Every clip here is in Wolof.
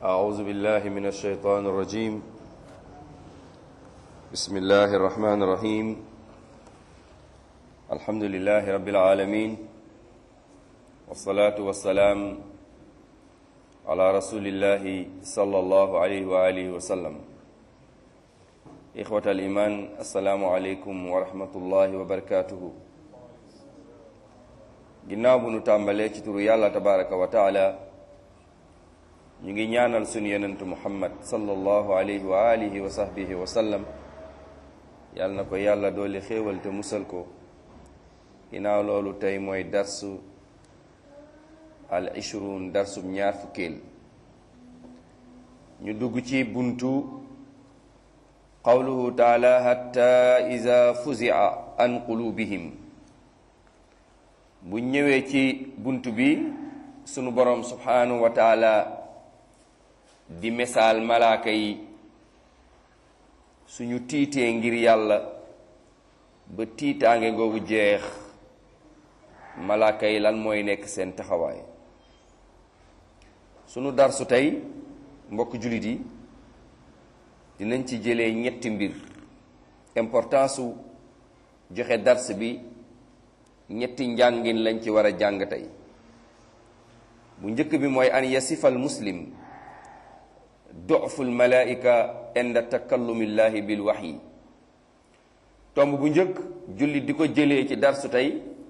أعوذ بالله من الشيطان الرجيم بسم الله الرحمن الرحيم الحمد لله رب العالمين والصلاة والسلام على رسول الله صلى الله عليه وآله وسلم إخوة الإيمان السلام عليكم ورحمة الله وبركاته ginnaaw bu nu tàmbalee ci turu yàlla tabaraka wa taala ñu ngi ñaanal sunu yonentu muhammad sallallahu alayhi wa alihi wa sahbihi wa sallam yàlla na ko yàlla dooli xéewal te musal ko ginnaaw loolu tey mooy darsu al ishrun darsub ñaar fukkeel ñu dugg ci buntu qawluhu taala hatta iza fuzia an qulubihim bu ñëwee ci bunt bi sunu borom subhanahu wa taala di misaal malaaka yi suñu tiitee ngir yàlla ba tiitaange googu jeex malaaka yi lan mooy nekk seen taxawaay sunu darsu tey mbokk jullit yi dinañ ci jëlee ñetti mbir importance su joxe dars bi ñetti njàngin lañ ci war a jàng tey bu njëkk bi mooy an yasifal muslim doful malaika inda takallumillahi bil waxyi tomb bu njëkk jullit di ko jëlee ci darsu tey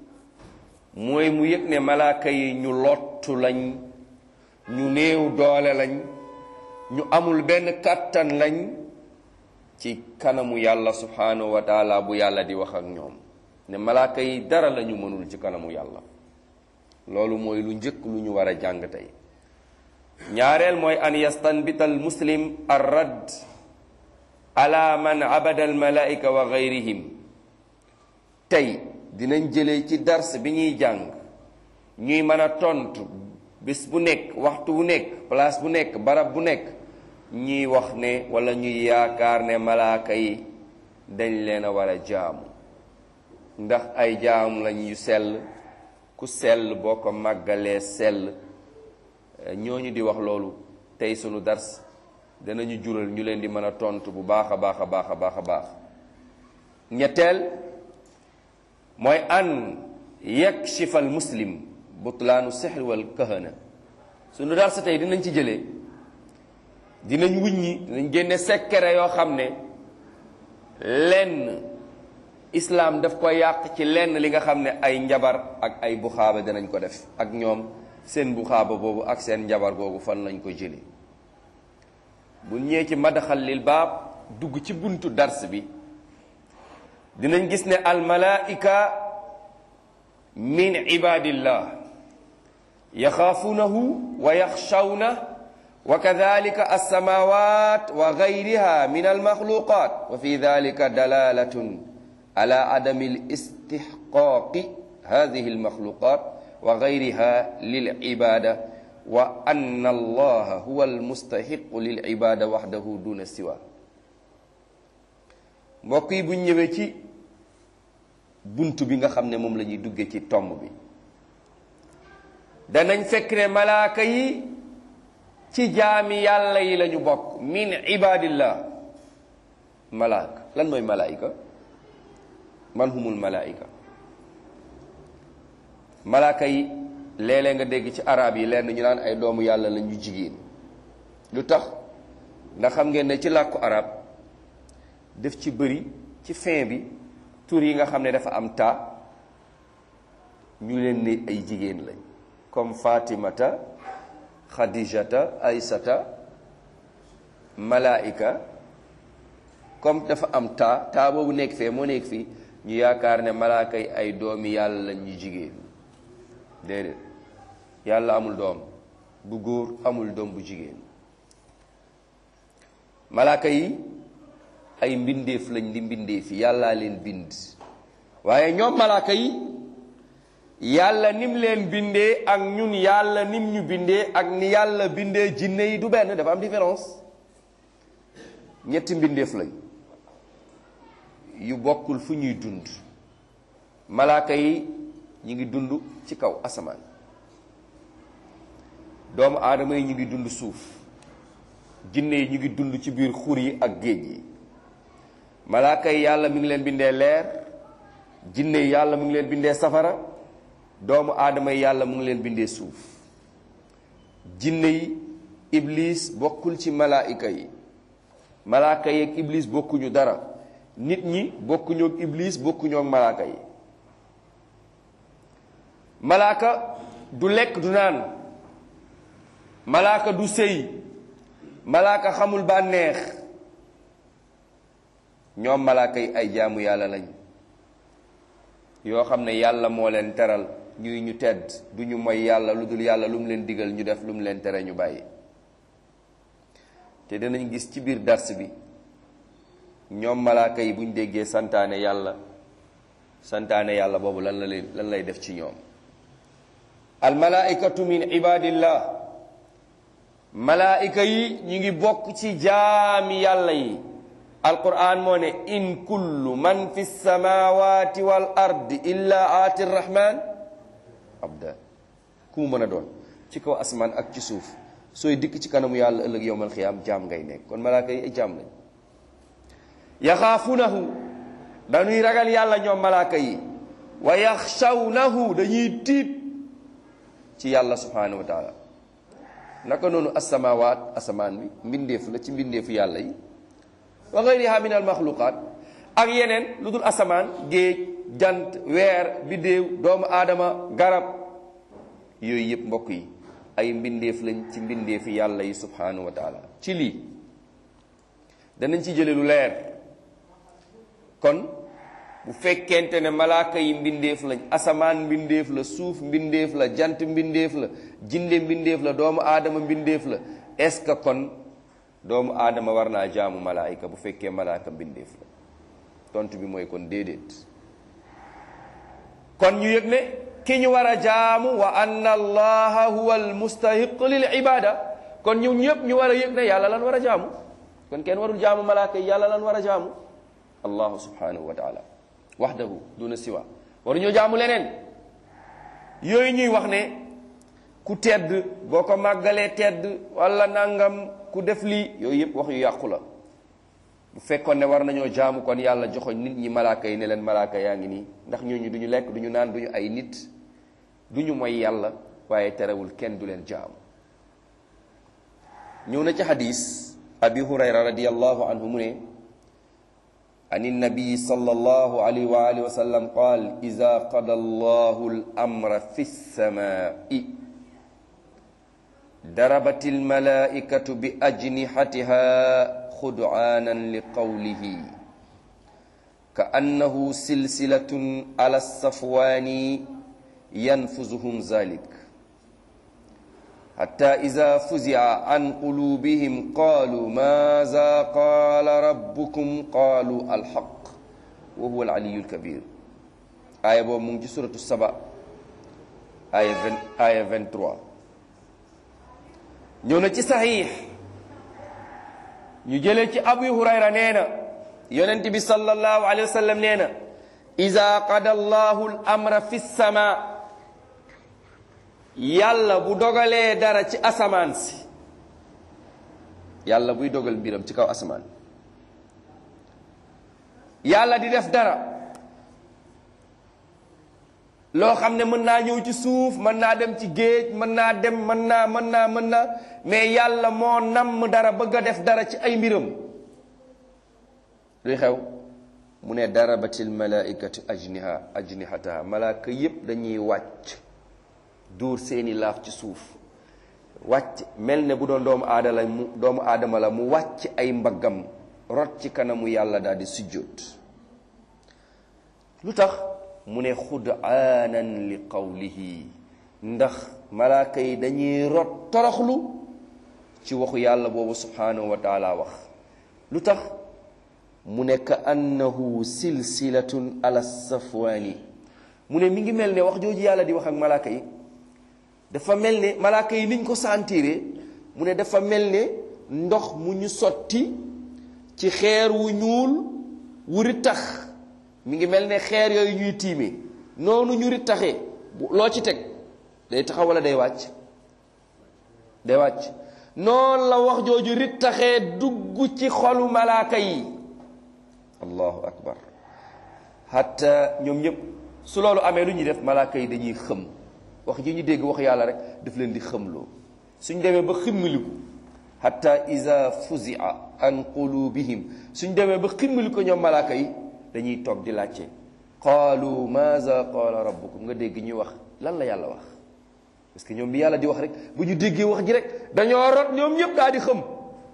mooy mu yëg ne malaaka yi ñu lottu lañ ñu néew doole lañ ñu amul benn kàttan lañ ci kanamu yàlla subhanahu wa taala bu yàlla di wax ak ñoom ne malaaka yi dara lañu mënul ci kanamu yàlla loolu mooy lu njëkk lu ñu war a jàng tey ñaareel mooy an yastanbita al muslim ar radd ala man abada al malaika wa gayrihim tey dinañ jëlee ci dars bi ñuy jàng ñuy mën a tontu bis bu nekk waxtu bu nekk place bu nekk barab bu nekk ñuy wax ne wala ñuy yaakaar ne malaaka yi dañ leen a war a jaamu ndax ay jaam lañ yu sell ku sell boo ko màggalee sell ñooñu di wax loolu tey sunu dars danañu jural ñu leen di mën a tontu bu baax a baax a baax a baax a baax ñetteel mooy an yakshifa al muslim butlaanu sixri wal kahana sunu dars tey dinañ ci jëlee dinañ wuññi dinañ génne sekkere yoo xam ne lenn islaam daf ko yàq ci lenn li nga xam ne ay njabar ak ay buxaaba danañ ko def ak ñoom seen buxaaba boobu ak seen njabar googu fan lañ ko jële bu ñëwee ci madaxal lil baab dugg ci buntu dars bi dinañ gis ne almalaika min ibadillah yaxaafuunahu wa yaxshawna wa kadalika alsamawat wa gayriha min almaxluqat wa fi dalika dalalatun ala adami listixqaaqi hadihi almaxluqat wa gayriha lilcibada wa anna allaha huwa almustaxiqu lilcibada waxdahu duna siwa mbokk yi buñ ñëwee ci bunt bi nga xam ne moom la ñuy dugge ci tomb bi danañ fekk ne malaaka yi ci jaami yàlla yi lañu bokk min ibadillah malaaka lan mooy malaayika man humul malaayika malaaka yi léeg-léeg nga dégg ci arab yi lenn ñu naan ay doomu yàlla la ñu jigéen lu tax ndax xam ngeen ne ci làkku arab def ci bëri ci fin bi tur yi nga xam ne dafa am taa ñu leen ne ay jigéen lañ comme fatimata xadijata aysata malaayika comme dafa am taa taa boobu nekk fee moo nekk fii ñu yaakaar ne malaaka yi ay doomi yàlla lañ ñu jigéen déedéet yàlla amul doom bu góor amul doom bu jigéen malaaka yi ay mbindeef lañ di mbindeef yi yàllaa leen bind waaye ñoom malaaka yi yàlla nim leen bindee ak ñun yàlla nim ñu bindee ak ni yàlla bindee jinne yi du benn dafa am différence ñetti mbindeef lañ yu bokkul fu ñuy dund malaaka yi ñu ngi dund ci kaw asamaan doomu aadama yi ñu ngi dund suuf jinne yi ñu ngi dund ci biir xur yi ak géej yi malaaka yi yàlla mi ngi leen bindee leer jinne yi yàlla mu ngi leen bindee safara doomu aadama yi yàlla mu ngi leen bindee suuf jinne yi iblis bokkul ci malaayika yi malaaka yi ak iblis bokkuñu dara nit ñi bokkuñu ak iblis bokkuñu ak malaaka yi malaaka du lekk du naan malaaka du sëy malaaka xamul bànneex ñoom malaaka yi ay jaamu yàlla lañ yoo xam ne yàlla moo leen teral ñuy ñu tedd du ñu moy yàlla lu dul yàlla lu mu leen digal ñu def lu mu leen tere ñu bàyyi te danañ gis ci biir dars bi ñoom malaaka yi buñ déggee santaane yàlla santaane yàlla boobu lan la leen lan lay def ci ñoom al malaikatu min ibadillah malaayika yi ñu ngi bokk ci jaami yàlla yi alquran moo ne in kullu man fi samawati wal ardi illa aati rrahman abda ku mu mën a doon ci kaw asmaan ak ci suuf sooy dikk ci kanamu yàlla ëllëg yowmal xiyaam jaam ngay nekk kon malaaka yi ay jaam lañ yaxaafunahu dañuy ragal yàlla ñoom malaaka yi wa yaxshawnahu dañuy tiit ci yàlla subhanahu wa taala naka noonu asamawaat asamaan bi mbindeef la ci mbindeefu yàlla yi wa gayriha min al maxluqaat ak yeneen lu dul asamaan géej jant weer biddéew doomu aadama garab yooyu yëpp mbokk yi ay mbindeef lañ ci mbindeefi yàlla yi subhanahu wa taala ci lii danañ ci jële lu leer kon bu fekkente ne malaaka yi mbindeef lañ asamaan mbindeef la suuf mbindeef la jant mbindeef la jinde mbindeef la doomu aadama mbindeef la est-ce que kon doomu aadama war naa jaamu malaayika bu fekkee malaaka mbindeef la tontu bi mooy kon déedéet kon ñu yëg ne ki ñu war a jaamu wa anna allaha huwa almustahiq lil ibada kon ñu ñëpp ñu war a yëg ne yàlla lan war a jaamu kon kenn warul jaamu malaaka yi yàlla lan war a jaamu allahu subhanahu wa taala wahdahu duna siwa waruñoo jaamu leneen yooyu ñuy wax ne ku tedd boo ko màggalee tedd wala nangam ku def lii yooyu yëpp wax yu yàqu la bu fekkoon ne war nañoo jaamu kon yàlla joxoñ nit ñi malaaka yi ne leen malaaka yaa ngi nii ndax ñooñu duñu lekk duñu naan duñu ay nit duñu moy yàlla waaye terewul kenn du leen jaamu ñëw na ci xadis abi hurayra radiallahu anhu mu ne an النبي صلى الله عليه وآله وسلم قال إذا قضى الله الأمر في السماء ضربت الملائكة بأجنحتها خدعانا لقوله كأنه سلسلة على الصفوان ينفذهم ذلك حتى إذا فزع عن قلوبهم قالوا ماذا قال ربكم قالوا الحق وهو العلي الكبير آية بو مونجي سورة السبع آية 20 آية 23 ñëw na ci saxiix ñu jëlee ci abu hurayra nee na yonent bi sallallahu alayhi wa sallam nee na ida qada allahu al amra fi sama yàlla bu dogalee dara ci asamaan si yàlla buy dogal mbiram ci kaw asamaan yàlla di def dara loo xam ne mën naa ñëw ci suuf mën naa dem ci géej mën naa dem mën naa mën naa mën naa mais yàlla moo namm dara bëgg a def dara ci ay mbiram luy xew mu ne darabatil malaikatu ajniha ajnihataha malaaka yépp dañuy wàcc duur seeni laaf ci suuf wàcc mel ne bu doon doomu aadama la mu doomu aadama la mu wàcc ay mbaggam rot ci kanamu yàlla daal di sujjóot lu tax mu ne xudaanan li qawlihi ndax malaaka yi dañuy rot toroxlu ci waxu yàlla boobu subhanahu wa taala wax lu tax mu ne ka annahu silsilatun ala safwaani mu ne mi ngi mel ne wax jooju yàlla di wax ak malaaka yi dafa mel ne malaaka yi niñ ko sentiré mu ne dafa mel ne ndox mu ñu sotti ci xeer wu ñuul wu rittax mi ngi mel ne xeer yooyu ñuy tiime noonu ñu rittaxee loo ci teg day taxaw wala day wàcc day wàcc noonu la wax jooju rittaxee dugg ci xolu malaaka yi allahu akbar hatta ñoom ñëpp su loolu amee lu ñuy def malaaka yi dañuy xëm wax ji ñu dégg wax yàlla rek daf leen di xëmloo suñ demee ba ximmiliku hatta iza fuzia an qulubihim suñ demee ba ximmiliku ñoom malaaka yi dañuy toog di laajte qaalu maza qaala rabbukum nga dégg ñuy wax lan la yàlla wax parce que ñoom bi yàlla di wax rek bu ñu déggee wax ji rek dañoo rot ñoom ñëpp daal di xëm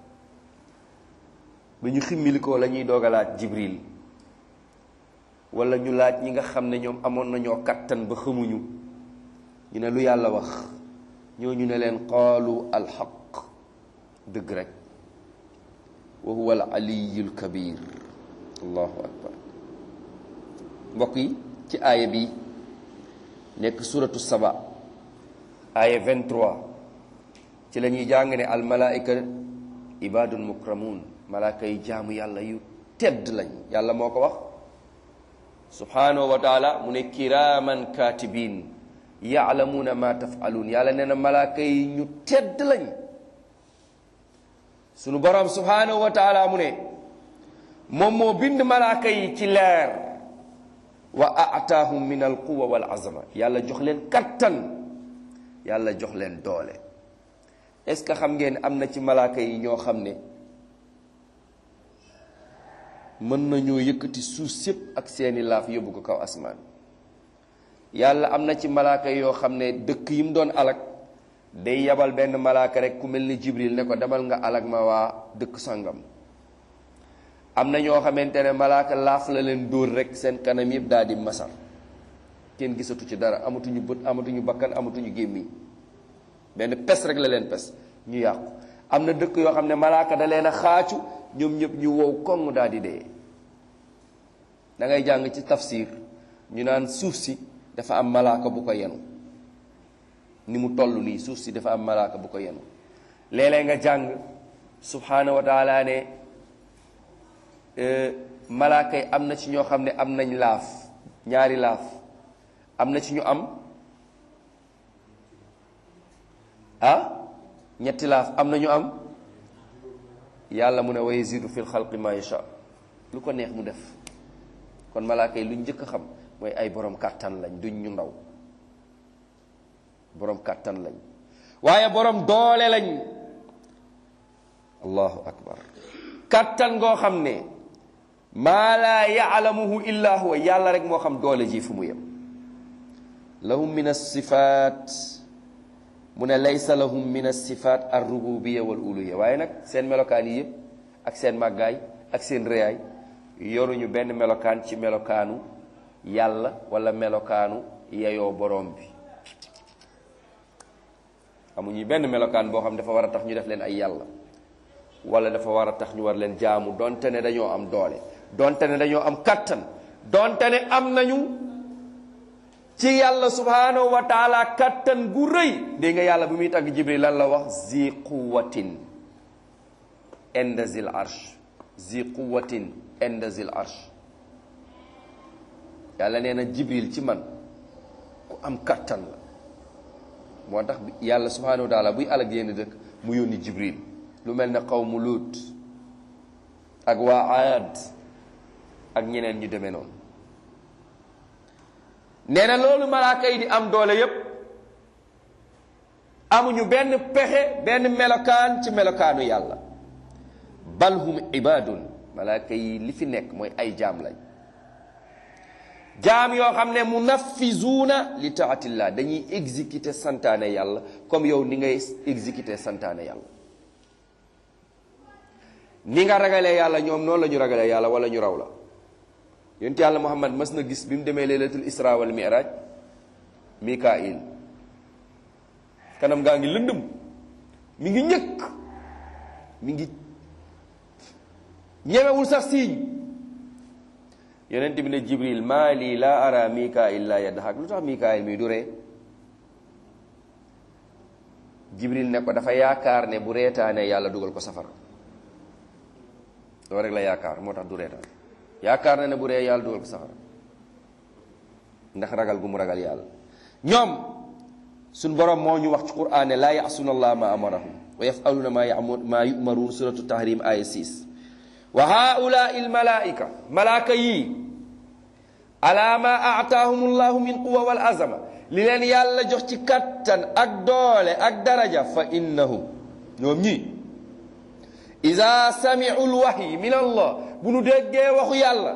bu ñu ximmilikoo la ñuy doog a laaj jibril wala ñu laaj ñi nga xam ne ñoom amoon nañoo kattan ba xamuñu ñu ne lu yàlla wax ñooñu ne leen qaalu alxaq dëgg rek wa huwa al aliyul kabir allahu akbar mbokk yi ci aaya bi nekk suratu saba aaya 23 ci la ñuy jàng ne al malaika ibadun mukramun malaaka yi jaamu yàlla yu tedd lañ yàlla moo ko wax subhanahu wa taala mu ne kiraman katibin yaalamuuna ma tafaluun yàlla nee na malaaka yi ñu tedd lañ sunu borom subhanahu wa taala mu ne moom moo bind malaaka yi ci leer wa aataahum min al quwa wal azama yàlla jox leen kattan yàlla jox leen doole est ce que xam ngeen am na ci malaaka yi ñoo xam ne mën nañoo yëkkati suuf sépp ak seeni laaf yóbbu ko kaw asmaan yàlla am na ci malaaka yoo xam ne dëkk yi mu doon alag day yabal benn malaaka rek ku mel ni jibril ne ko demal nga alag ma waa dëkk sangam am na ñoo xamante ne malaaka laaf la leen dóor rek seen kanam yëpp daal di masar kenn gisatu ci dara amatuñu bët amatuñu bakkan amatuñu gémmiñ benn pes rek la leen pes ñu yàqu am na dëkk yoo xam ne malaaka da leen a xaacu ñoom ñëpp ñu wow koŋ daal di dee da ngay jàng ci tafsir ñu naan suuf si dafa am malaaka bu ko yenu ni mu toll nii suuf si dafa am malaaka bu ko yenu léeg-léeg nga jàng subhaanahu wa taala ne malaaka yi am na ci ñoo xam ne am nañ laaf ñaari laaf am na ci ñu am ah ñetti laaf am na ñu am yàlla mu ne wa yazidu fil xalqi ma yasha lu ko neex mu def kon malaaka yi lu njëkk a xam mooy ay borom kàttan lañ duñ ñu ndaw borom kàttan lañ waaye borom doole lañ allahu akbar kàttan ngoo xam ne maa laa yaalamuhu illa huwa yàlla rek moo xam doole ji fu mu yem lahum min alsifat mu ne laysa lahum min alsifat alrububiya wal uluhiya waaye nag seen melokaan yi yëpp ak seen màggaay ak seen réyaay yoruñu benn melokaan ci melokaanu yàlla wala melokaanu yeyoo borom bi amuñu benn melokaan boo xam dafa war a tax ñu def leen ay yàlla wala dafa war a tax ñu war leen jaamu donte ne dañoo am doole donte ne dañoo am kattan donte ne am nañu ci yàlla subhanahu wa taala kattan gu rëy dégg nga yàlla bu muy tagg jibril lan la wax zi quwatin inda zil arsh zi quwatin inda zil arsh yàlla nee na jibril ci man ku am kattan la moo tax yàlla subhanahu wa taala buy alag yenn dëkk mu yónni jibril lu mel ne qawmu luut ak waa aad ak ñeneen ñu demee noonu nee na loolu malaaka yi di am doole yépp amuñu benn pexe benn melokaan ci melokaanu yàlla bal hum ibadun malaaka yi li fi nekk mooy ay jaam lañ jaam yoo xam ne munafizuuna li taatillah dañuy exécuter santaane yàlla comme yow ni ngay exécuter santaane yàlla ni nga ragalee yàlla ñoom noonu la ñu ragalee yàlla wala ñu raw la yonent yàlla muhammad mas na gis bi mu demee laylatul isra wal miraj mikail kanam gaa ngi lëndëm mi ngi ñëkk mi ngi ñemewul sax siiñ yonent bi ne jibril maa lii laa ara mikail la yadhak lu tax mikail mi du ree jibril ne ko dafa yaakaar ne bu reetaanee yàlla dugal ko safara loolu rek la yaakaar moo tax du reetaan yaakaar na ne bu ree yàlla dugal ko safara ndax ragal gu mu ragal yàlla ñoom suñ borom moo ñu wax ci quraan ne laa yasuna allah ma amarahum wa yafaluna ma yamu ma yumaruun suratu tahrim aya 6 wa haulai almalaika malaaka yii ala ma aataahum llahu min quwa wal azama li leen yàlla jox ci kattan ak doole ak daraja fa innahum ñoom ñii ida samiu lwahyi min allah bu nu déggee waxu yàlla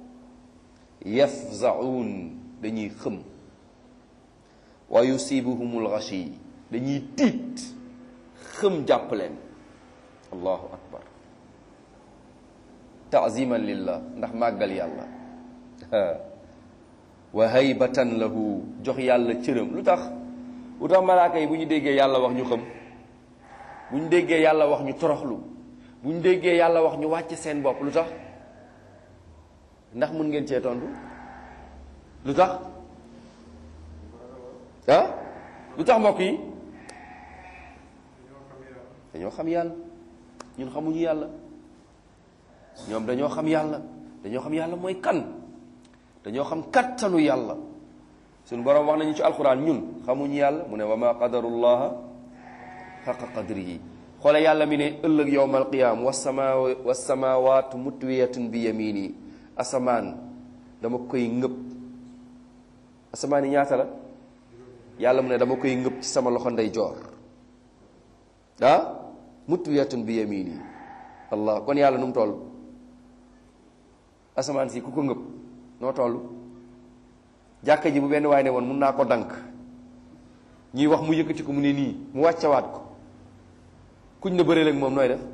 yafzaun dañuy xëm wa yusibuhum lgashi dañuy tiit xëm jàpp leen allahu akbar taaziman lillah ndax màggal yàlla wa haybatan lahu jox yàlla cëram lu tax lu tax malaaka yi bu ñu déggee yàlla wax ñu xëm bu ñu déggee yàlla wax ñu toroxlu bu ñu déggee yàlla wax ñu wàcc seen bopp lu tax ndax mun ngeen cee tontu lu tax ah lu tax mbokk yi dañoo xam yàlla ñun xamuñu yàlla ñoom dañoo xam yàlla dañoo xam yàlla mooy kan dañoo xam kattanu yàlla suñu boroom wax nañu ci alquran ñun xamuñu yàlla mu ne wa ma qadarullaha xaqa qadrihi xoole yàlla mi ne ëllëg yowma alqiyama wasama wasamawatu mutwiyatun bi yamini asamaan dama koy ngëb asamaan yi ñaata la yàlla mu ne dama koy ngëb ci sama loxo ndeyjoor ah mutwiyatun bi yamini allah kon yàlla nu mu toll asamaan si ku ko ngëb noo toll jàkka ji bu benn waay ne woon mun naa ko dank ñuy wax mu yëkkati ko mu ne nii mu wàccawaat ko kuñ na bëreel ak moom nooy def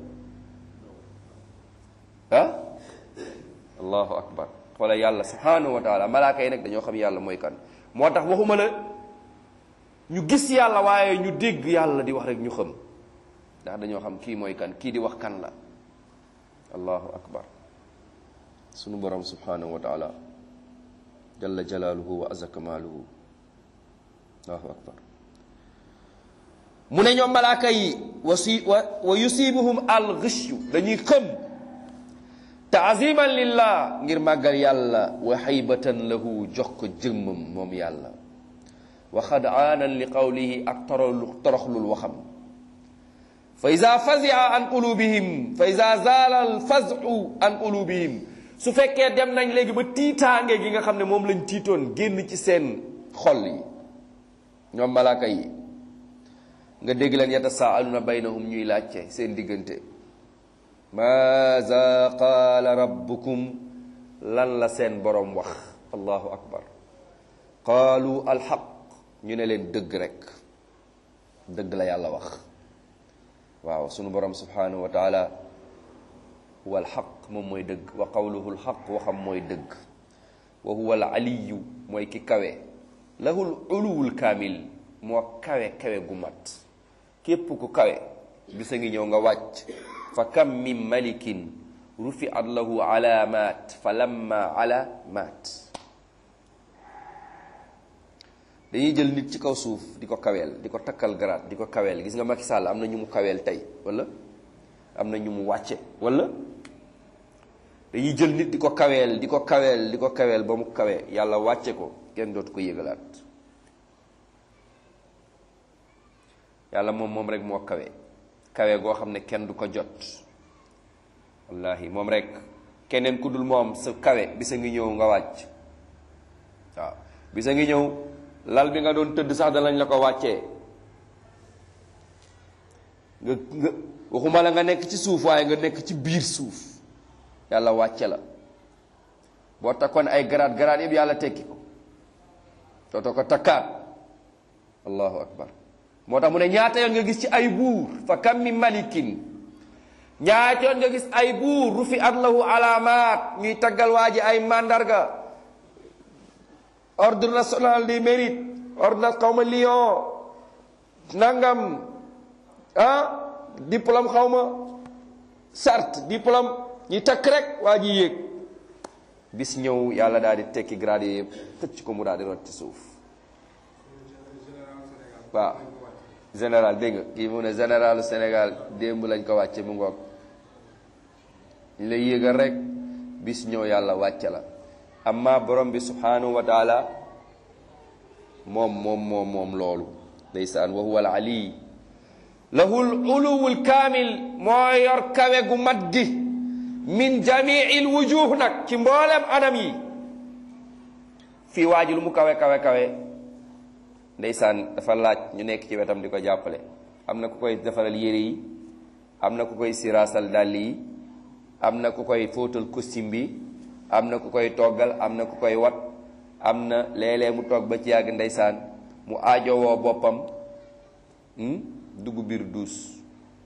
ah allahu akbar xoola yàlla subhanahu wa taala malaaka yi nag dañoo xam yàlla mooy kan moo tax waxuma la ñu gis yàlla waaye ñu dégg yàlla di wax rek ñu xam ndax dañoo xam kii mooy kan kii di wax kan la allahu akbar sunu borom subhanahu wa taala jalla jalaaluhu wa azza kamaaluhu allahu akbar mu ne ñoom malaaka yi wa si wa wa yusibuhum al ghishyu dañuy xëm taaziman lillah ngir màggal yàlla wa haybatan lahu jox ko jëmmam moom yàlla wa xadaanan li qawlihi ak toroxlu toroxlul waxam fa ida fazia an qulubihim fa ida zaala al fazu an qulubihim su fekkee dem nañ léegi ba tiitaange gi nga xam ne moom lañ tiitoon génn ci seen xol yi ñoom malaaka yi nga dégg leen yatasaaluna baynahum ñuy laajte seen diggante maaza qaala rabbukum lan la seen boroom wax allahu akbar qaalu alxaq ñu ne leen dëgg rek dëgg la yàlla wax waaw sunu boroom subhanahu wa taala huwa alxaq moom mooy dëgg wa qawluhu alxaq waxam mooy dëgg wa huwa alaliyu mooy ki kawe lahul uluwul kaamil moo kawe kawe gu mat képp ku kawe bisa ngi ñëw nga wàcc fa kam min malikin rufiat lahu alamat fa lamma ala maat dañuy jël nit ci kaw suuf di ko kaweel di ko takkal garaat di ko kaweel gis nga Macky Sall am na ñu mu kaweel tey wala am na ñu mu wàcce wala dañuy jël nit di ko kaweel di ko kaweel di ko kaweel ba mu kawe yàlla wàcce ko kenn dootu ko yëgalaat yàlla moom moom rek moo kawe kawe goo xam ne kenn du ko jot wallahi moom rek keneen ku dul moom sa kawe bisa ngi ñëw nga wàcc waaw bisa ngi ñëw lal bi nga doon tëdd sax danañ la ko wàccee nga nga waxuma la nga nekk ci suuf waaye nga nekk ci biir suuf yàlla wàcce la boo takkoon ay garaat garaat yëpp yàlla tekki ko dootoo ko takkaat allahu akbar moo tax mu ne ñaata yoon nga gis ci ay buur fa kam mi malikin ñaata yoon nga gis ay buur rufi at lahu alaamaat ñuy taggal waa ji ay mandarga ordre national du mérite ordre xawma lion nangam ah diplôme xawma sart diplôme ñi takk rek waa ji yéeg bis ñëw yàlla daal di tekki grade yëpp xëcc ko mu daal di rot ci suuf waaw général dégg nga kii mu ne généralu Sénégal démb lañ ko wàcce mu ngoog ñu lay yéegal rek bis ñëw yàlla wàcce la amma borom bi subhanahu wa taala moom moom moom moom loolu ndeysaan wa huwa al ali lahul uluwul kaamil moo yor kawe gu mat gi min jamiil wujuh nag ci mboolem anam yi fii waa ji lu mu kawe kawe kawe ndeysaan dafa laaj ñu nekk ci wetam di ko jàppale am na ku koy defaral yére yi am na ku koy siraasal dàll yi am na ku koy fóotal costume bi am na ku koy toggal am na ku koy wat am na léeg-léeg mu toog ba ci yàgg ndeysaan mu aajowoo boppam dugg biir duus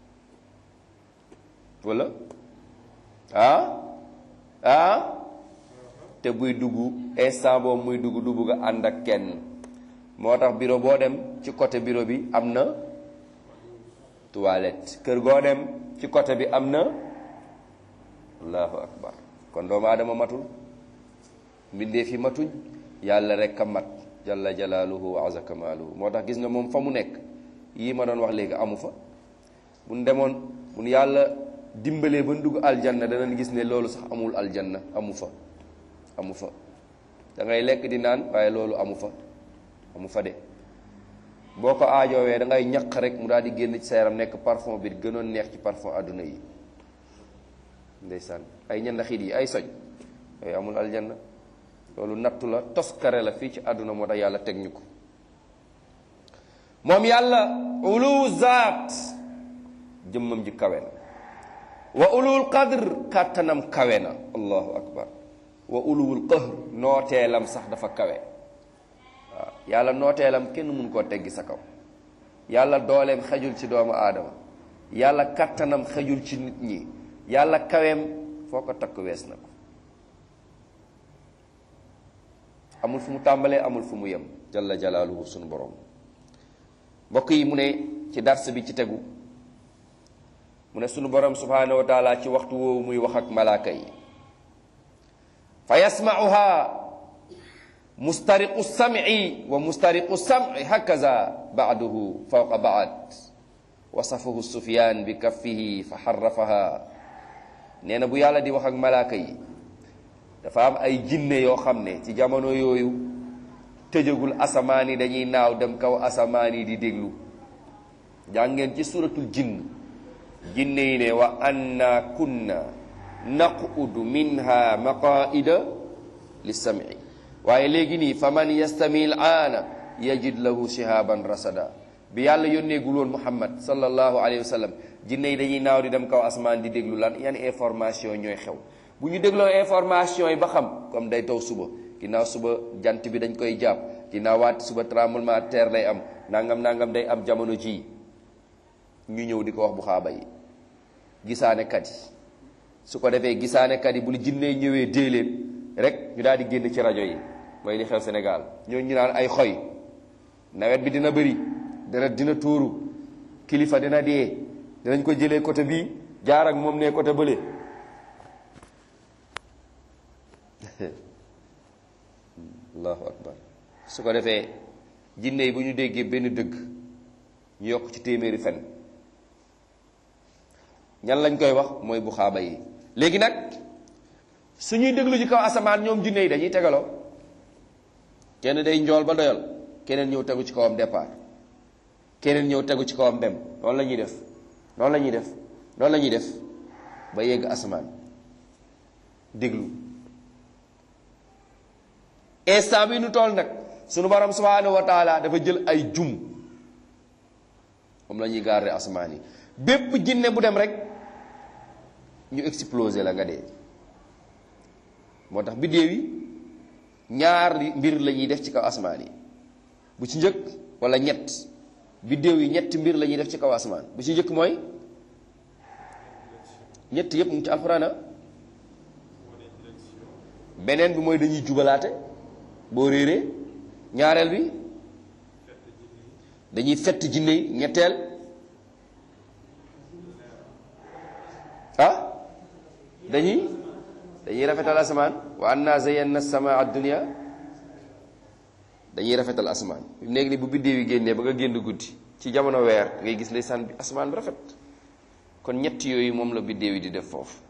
wala ah ah te buy dugg instant boobu muy dugg du bugg a ànd ak kenn moo tax bureau boo dem ci côté bureau bi am na toilette kër goo dem ci côté bi am na allahu akbar kon doomu aadama matul mbindeef yi matuñ yàlla rek a mat jalla jalaaluhu wa azza kamaaluhu moo tax gis nga moom fa mu nekk yii ma doon wax léegi amu fa bu ñu demoon bu ñu yàlla dimbalee ba dugg aljanna danañ gis ne loolu sax amul aljanna amu fa amu fa da ngay lekk di naan waaye loolu amu fa amu fa de boo ko aajoowee da ngay ñaq rek mu daal di génn ci sa yaram nekk parfum bi gënoon neex ci parfum àdduna yi ndeysaan ay ñandaxit yi ay soj yooyu amul aljanna loolu nattu la toskare la fii ci àdduna moo tax yàlla teg ñu ko moom yàlla ulu zaat jëmmam ji kawe na wa ulul qadr kàttanam kawe na allahu akbar wa ulul qahr nooteelam sax dafa kawe waaw yàlla nooteelam kenn mun koo teggi sa kaw yàlla dooleem xejul ci doomu aadama yàlla kàttanam xejul ci nit ñi yàlla kaweem foo ko takk wees na ko amul fu mu tàmbalee amul fu mu yem jalla jalaaluhu sunu borom mbokk yi mu ne ci dars bi ci tegu mu ne sunu borom subhanahu wa taala ci waxtu woowu muy wax ak malaaka yi fa yasmauha mustariqu sam'i wa mustariqu sam'i hakaza ba'duhu fawqa ba'd wasafahu sufyan bi kaffihi fa xarrafaha nee na bu yàlla di wax ak malaaka yi dafa am ay jinne yoo xam ne ci jamono yooyu tëjagul asamaan yi dañuy naaw dem kaw asamaan yi di déglu jàngeen ci suratul jinn jinne yi ne wa anna kunna naqudu minha maqaida lissami waaye léegi nii fa man yastami l aana yajid lahu shihaban rasada bi yàlla yónneegul woon muhammad sallallahu alayhi wa sallam jinne yi dañuy naaw di dem kaw asamaan di déglu lan yan information ñooy xew bu ñu dégloo information yi ba xam comme day taw suba ginnaaw suba jant bi dañ koy jàpp ginnaaw waat suba tremblement de terre lay am nangam nangam day am jamono ji ñu ñëw di ko wax bu xaaba yi gisaanekat yi su ko defee gisaanekat yi bu lu jinnee ñëwee dee leen rek ñu daal di génn ci rajo yi mooy li xew Sénégal ñoo ñu naan ay xoy nawet bi dina bëri dana dina tuuru kilifa dina dee dinañ ko jëlee côté bii jaar ak moom ne côté bële allahu akbar su ko defee jinne yi bu ñu déggee benn dëgg ñu yokk ci téeméeri fen ñan lañ koy wax mooy bu xaaba yi léegi nag suñuy déglu ci kaw asamaan ñoom jinne yi dañuy tegaloo kenn day njool ba doyal keneen ñëw tegu ci kawam départ keneen ñëw tegu ci kawam dem noonu la ñuy def noonu la ñuy def noonu la ñuy def ba yegg asamaan déglu instant bi nu toll nag sunu borom subhanahu wa taala dafa jël ay jum moom la ñuy garder asamaan yi bépp jinne bu dem rek ñu exploser la nga dee moo tax biddéew yi ñaar mbir la ñuy def ci kaw asamaan yi bu ci njëkk wala ñett biddéew yi ñetti mbir la ñuy def ci kaw asamaan bu ci njëkk mooy ñett yépp mu ngi ci alxuraan beneen bi mooy dañuy jubalaate boo réeree ñaareel bi dañuy fett jinne yi ñetteel ah dañuy dañuy rafetal asamaan wa anna zayyana samaa dunya dañuy rafetal asamaan léegi ni bu biddéew yi génnee ba nga génn guddi ci jamono weer ngay gis ndeysaan bi asamaan bi rafet kon ñett yooyu moom la biddéew yi di def foofu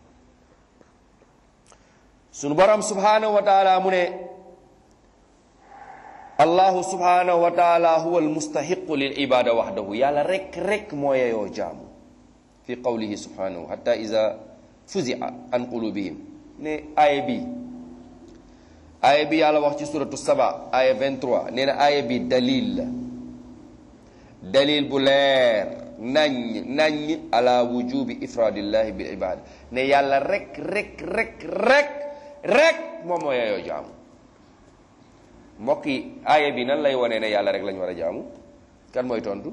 sunu borom subhanahu wa taala mu ne allahu subhanahu wa taala huwa almustahiqu lil ibada waxdahu yàlla rek rek moo yeyoo jaamu fi qawlihi subhanahu hatta ida fuzia an qulubihim ne aaya bi aaya bi yàlla wax ci suratu saba aaya 23 nee na aaya bi dalil la dalil bu leer naññ naññ ala wujubi ifradillahi bil ibada ne yàlla rek rek rek rek rek moom moo yeyoo jaamu mbokk yi aaya bi nan lay wone ne yàlla rek lañu war a jaamu kan mooy tontu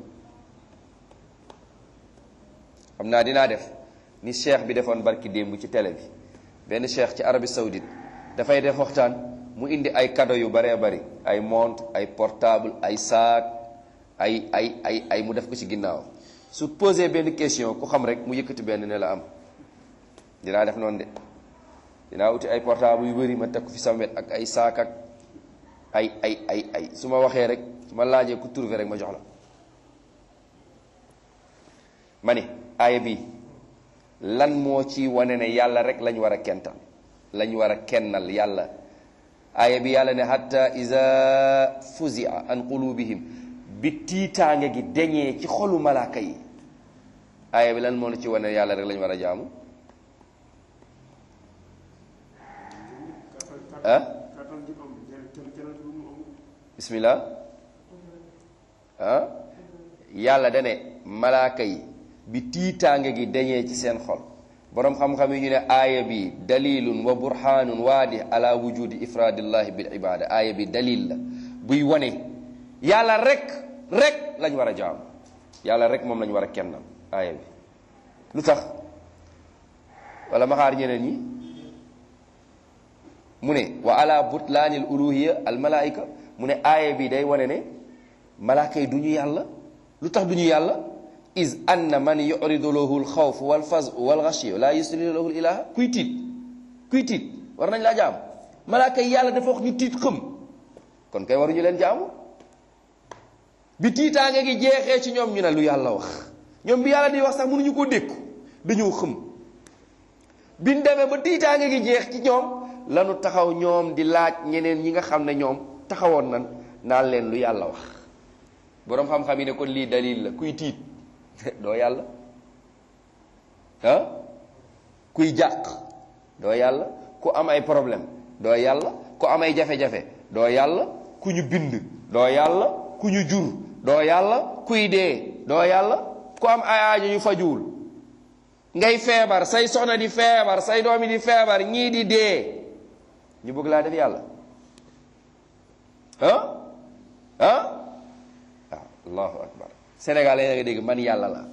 xam naa dinaa def ni cheikh bi defoon barki démb ci télé bi benn cheikh ci Arabie Saoudite dafay def waxtaan mu indi ay cadeau yu baree bari ay montre ay portable ay sac ay ay ay ay mu def ko ci ginnaaw su posé benn question ku xam rek mu yëkkati benn ne la am dinaa def noonu de dinaa wuti ay portable yu bari ma teg ko fi sama wet ak ay sac ak ay ay ay ay su ma waxee rek su ma laajee ku trouvé rek ma jox la ma ne aaya bi lan moo ci wane ne yàlla rek lañ war a kental lañ war a kennal yàlla aaya bi yàlla ne hatta iza fuzia an qulubihim bi tiitaange gi deñee ci xolu malaaka yi aaya bi lan moo ci wane ne yàlla rek lañ war a jaamu ah bismillah ah yàlla dane malaaka yi bi tiitaange gi dañee ci seen xol boroom xam-xam yi ñu ne aaya bi dalilun wa burhanun waadi ala wujudi ifradillahi bil ibada aaya bi dalil la buy wane yàlla rek rek lañ war a jaamu yàlla rek moom lañ war a kennal aaya bi lu tax wala ma xaar ñeneen ñi mu ne wa ala butlaanil uluhiya al malaika mu ne aaya bi day wane ne malaaka yi du ñu yàlla lu tax du ñu yàlla is anna man yuridu lahu alxawf walfaz walxashiya la yusli lahu ilaha kuy tiit kuy tiit war nañ laa jaam malaaka yi yàlla dafa wax ñu tiit xëm kon kay waruñu leen jaamu bi tiitaange gi jeexee ci ñoom ñu ne lu yàlla wax ñoom bi yàlla di wax sax mënuñu koo dékku dañoo xëm biñ demee ba tiitaange gi jeex ci ñoom lanu taxaw ñoom di laaj ñeneen ñi nga xam ne ñoom taxawoon nan naan leen lu yàlla wax boroom xam-xam yi ne kon lii dalil la kuy tiit doo yàlla ah kuy jàq doo yàlla ku am ay problème doo yàlla ku am ay jafe-jafe doo yàlla ku ñu bind doo yàlla ku ñu jur doo yàlla kuy dee doo yàlla ku am ay aajo yu fajuwul ngay feebar say soxna di feebar say doomi di feebar ñii di dee ñu bëgg laa def yàlla ah ah waaw allahu akbar Sénégal la nga dégg man yàlla la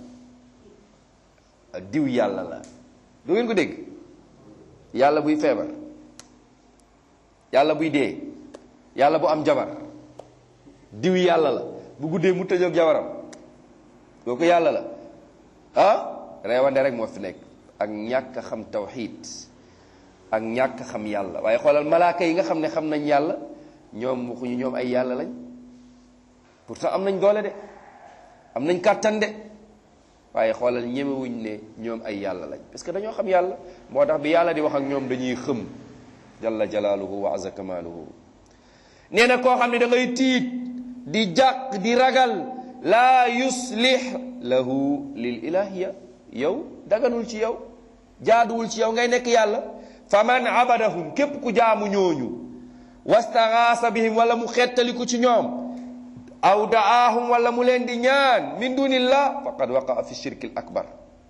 diw yàlla la du ngeen ko dégg yàlla buy feebar yàlla buy dee yàlla bu am jabar diw yàlla la bu guddee mu tëjoog jabaram kooku yàlla la ah reewande rek moo fi nekk ak ñàkk a xam tawxiid ak ñàkk a xam yàlla waaye xoolal malaaka yi nga xam ne xam nañ yàlla ñoom waxuñu ñoom ay yàlla lañ pourtant am nañ doole de am nañ kàttan de waaye xoolal ñemewuñ ne ñoom ay yàlla lañ parce que dañoo xam yàlla moo tax bi yàlla di wax ak ñoom dañuy xëm jalla jalaaluhu wa azza kamaaluhu nee na koo xam ne da ngay tiit di jàq di ragal laa yuslih lahu lil ilahiya yow daganul ci yow jaaduwul ci yow ngay nekk yàlla fa man abadahum képp ku jaamu ñooñu wastaxaasa bihim wala mu xettaliku ci ñoom aw daahum wala mu leen di ñaan min dunillah faqad waqaa fi shirki l akbar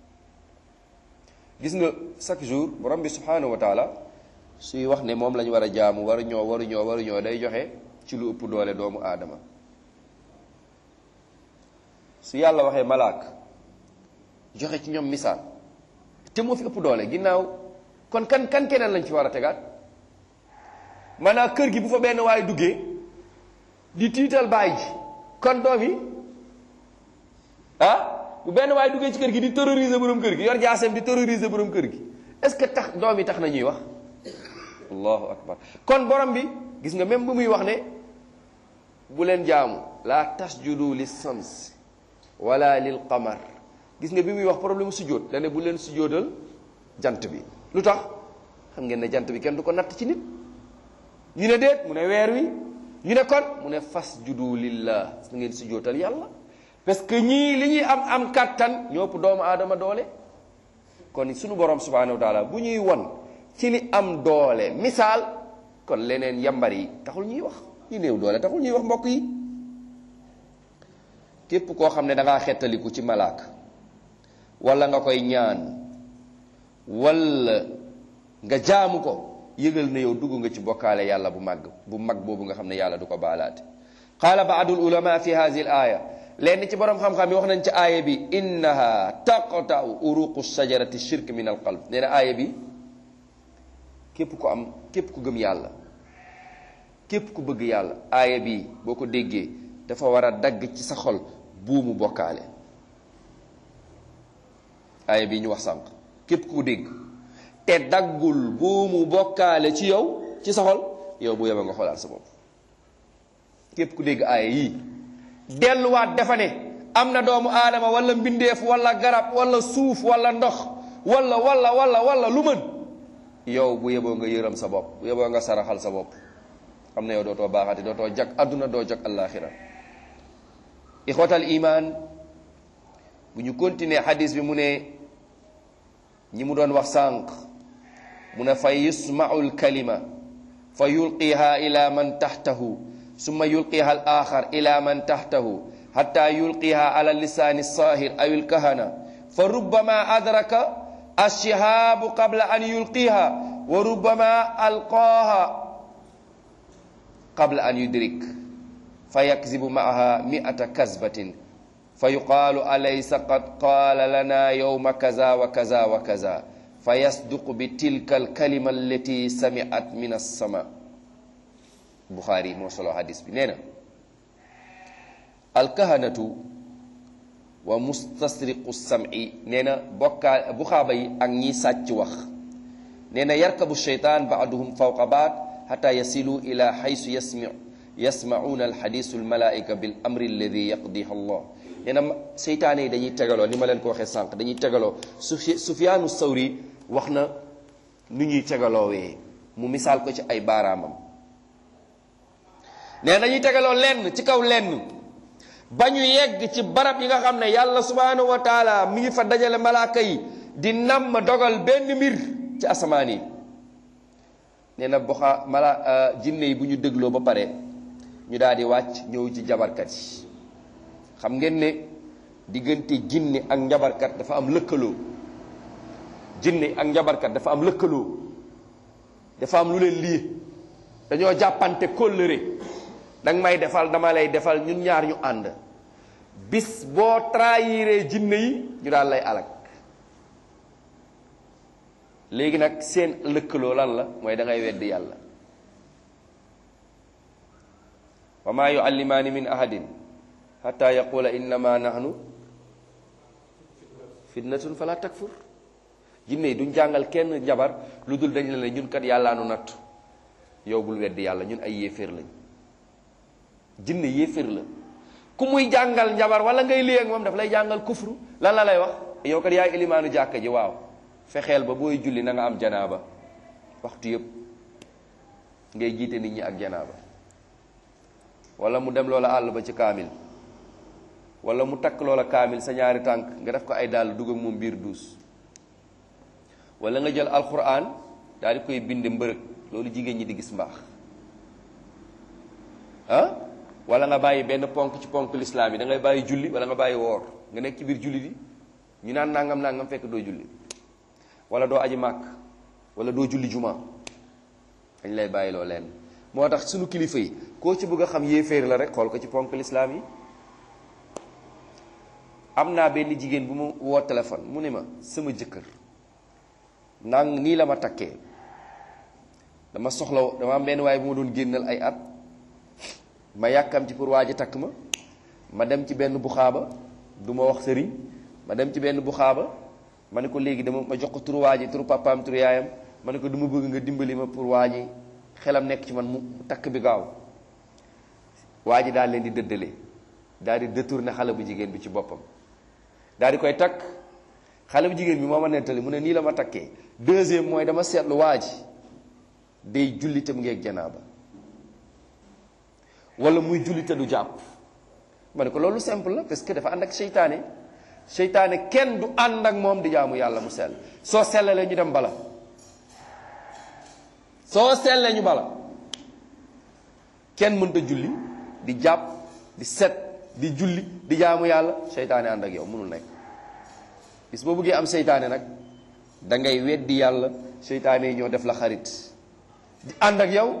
gis nga chaque jour borom bi subhanahu wa taala suy wax ne moom la ñu war a jaamu waru ñoo waru ñoo waru ñoo day joxe ci lu ëpp doole doomu aadama su yàlla waxee malaak joxe ci ñoom misaal te moo fi ëpp doole ginnaaw kon kan kan keneen lañ ci war a tegaat maanaam kër gi bu fa benn waaye duggee di tiital baay ji kon doom yi ah bu benn waaye duggee ci kër gi di terroriser borom kër gi yor jaaseem di terroriser borom kër gi est-ce que tax doom yi tax na ñuy wax allahu akbar kon borom bi gis nga même bu muy wax ne bu leen jaamu la tasjudu lis sams wala lil qamar gis nga bi muy wax problème sujjóot da ne bu leen sujjóotal jant bi lu tax xam ngeen ne jant bi kenn du ko natt ci nit ñu ne déet mu ne weer wi ñu ne kon mu ne fas judu lillah su ngeen si jootal yàlla parce que ñii li ñuy am am kàttan ñëpp doomu aadama doole kon sunu borom subhanahu wa taala bu ñuy won ci li am doole misaal kon leneen yambar yi taxul ñuy wax ñu néew doole taxul ñuy wax mbokk yi képp koo xam ne da ngaa xettaliku ci malaaka wala nga koy ñaan wala nga jaamu ko yëgal na yow dugg nga ci bokkaale yàlla bu màgg bu mag boobu nga xam ne yàlla du ko baalaate qaala baadul ulama fi hadihi al aya lenn ci borom xam-xam yi wax nañ ci aaya bi innaha taqta'u uruqu shajarati shirk min al qalb nee na aaya bi képp ku am képp ku gëm yàlla képp ku bëgg yàlla aaya bi boo ko déggee dafa war a dagg ci sa xol buumu bokkaale aaya bi ñu wax sànq képp ku dégg te daggul buumu bokkaale ci yow ci sa xol yow bu yeba nga xoolaat sa bopp képp ku dégg aaya yii delluwaat dafa ne am na doomu aadama wala mbindeef wala garab wala suuf wala ndox wala wala wala wala lu mën yow bu yeboo nga yërëm sa bopp bu yeboo nga saraxal sa bopp xam na yow dootoo baaxati dootoo jag adduna doo jag allaaxira ixwatal iman bu ñu continuer xadis bi mu ne ñi mu doon wax sànq mu ne fa yusmau lkalima fa yulqiha ila man taxtahu summa yulqiha al axar ila man taxtahu xatta yulqiha ala lisaani sahir aw ilkahana fa rubbama adraka alshihaabu qabla an yulqiha wa rubbama alqaaha qabla an yudrik fa yakzibu maaha miata kazbatin fa yuqaalu alaysa qad qaala lana yowma kaza wa kaza wa kaza fa yasduqu bi tilka alkalima allati samiat min alsama buxaari moo solo hadis bi nee na alkahanatu wa mustasriqu sam'i nee na bokkaa buxaaba yi ak ñiy sàcc wax nee na yarkabu sheytaan baaduhum fawqa baad xata yasilu ila xaysu yasmi yasmacuuna alxadisu almalaika bil amri alladi yaqdiha allah nee na seytaane yi dañuy tegaloo ni ma leen ko waxee sànq dañuy tegaloo sufi sufiyaanu sawri wax na nu ñuy tegaloowee mu misaal ko ci ay baaraamam nee dañuy tegaloo lenn ci kaw lenn ba ñu yegg ci barab yi nga xam ne yàlla subhanahu wa taala mi ngi fa dajale malaaka yi di namm dogal benn mbir ci asamaan yi nee na boxa mala jinne yi bu ñu dégloo ba pare ñu daal di wàcc ñëw ci jabarkat yi xam ngeen ne diggante jinne ak njabarkat dafa am lëkkaloo jinne ak njabarkat dafa am lëkkaloo dafa am lu leen lii dañoo jàppante kóllëre danga may defal dama lay defal ñun ñaar ñu ànd bis boo trahiré jinne yi ñu daal lay alak léegi nag seen lëkkaloo lan la mooy da ngay weddi yàlla wa maa yuallimaani min ahadin xata yaqula innama nahnu fitnatun fala takfur jinne yi duñ jàngal kenn njabar lu dul dañ la ne ñun kat yàllaa nu natt yow bul weddi yàlla ñun ay yéeféer lañ jinne yéeféer la ku muy jàngal njabar wala ngay léeg moom daf lay jàngal kufru lan la lay wax yow kat yaay ilimaanu jàkka ji waaw fexeel ba booy julli na nga am janaaba waxtu yëpp ngay jiite nit ñi ak janaaba wala mu dem loola àll ba ci kaamil wala mu takk loola kaamil sa ñaari tànk nga def ko ay dàll dugg ak moom biir duus wala nga jël alquran daal di koy bind mbërëg loolu jigéen ñi di gis mbaax ah wala nga bàyyi benn ponk ci ponk lislaam yi da ngay bàyyi julli wala nga bàyyi woor nga nekk ci biir julli di ñu naan nangam nangam fekk doo julli wala doo aji màkk wala doo julli juma dañ lay bàyyi loo leen moo tax sunu kilifa yi koo ci bëgg a xam yéeféer la rek xool ko ci ponk lislaam yi am naa benn jigéen bu ma woo téléphone mu ne ma sama jëkkër nang nii la ma takkee dama soxla dama am benn waaye bu ma doon génnal ay at ma yàkkam ci pour waa ji takk ma ma dem ci benn buxaaba du ma wax sëriñ ma dem ci benn buxaaba ma ne ko léegi dama ma jox ko turu waa ji turu papaam turu yaayam ma ne ko dama bëgg nga dimbali ma pour waa ji xelam nekk ci man mu takk bi gaaw waa ji daal leen di dëddale daal di détourné xale bu jigéen bi ci boppam daal di koy takk xale bu jigéen bi moo ma nettali mu ne nii la ma takkee deuxième mooy dama seetlu waa ji day jullitam ngeeg janaaba wala muy julli te du jàpp ma ne ko loolu simple la parce que dafa ànd ak seytaane seytaane kenn du ànd ak moom di jaamu yàlla mu sell soo sellalee ñu dem bala soo sellee ñu bala kenn mënta julli di jàpp di set di julli di jaamu yàlla seytaane ànd ak yow mënul nekk bis boo bëggee am seytaane nag da ngay weddi yàlla seytaane yi ñoo def la xarit di ànd ak yow